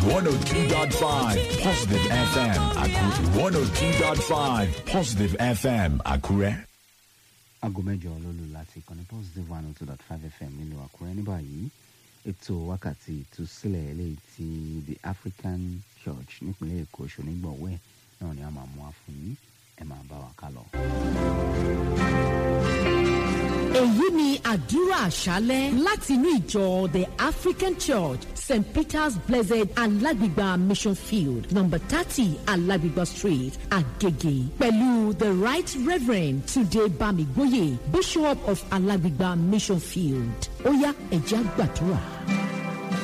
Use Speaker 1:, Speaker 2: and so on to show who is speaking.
Speaker 1: 102.5 Positive FM Akure. 102.5 Positive FM Akure.
Speaker 2: aago mẹ́jọ lólu láti ìkànnì positive one two dot five fm nílùú àkúrẹ́ ní báyìí ètò wákàtí ìtúsílẹ̀ eléyìí ti the african church nípínlẹ̀ èkó ṣonígbọ̀wẹ́ náà ni a máa mú wa fún yín ẹ máa bá wa ká lọ.
Speaker 3: èyí ni àdúrà àṣálẹ́ láti inú ìjọ the african church st peter's blessed alágbègbà mission field number thirty alágbègbà street agege pẹ̀lú the right reverend tunde bamigboye bishop of alágbègbà mission field ó yá ẹ̀jẹ̀ àgbàdúrà.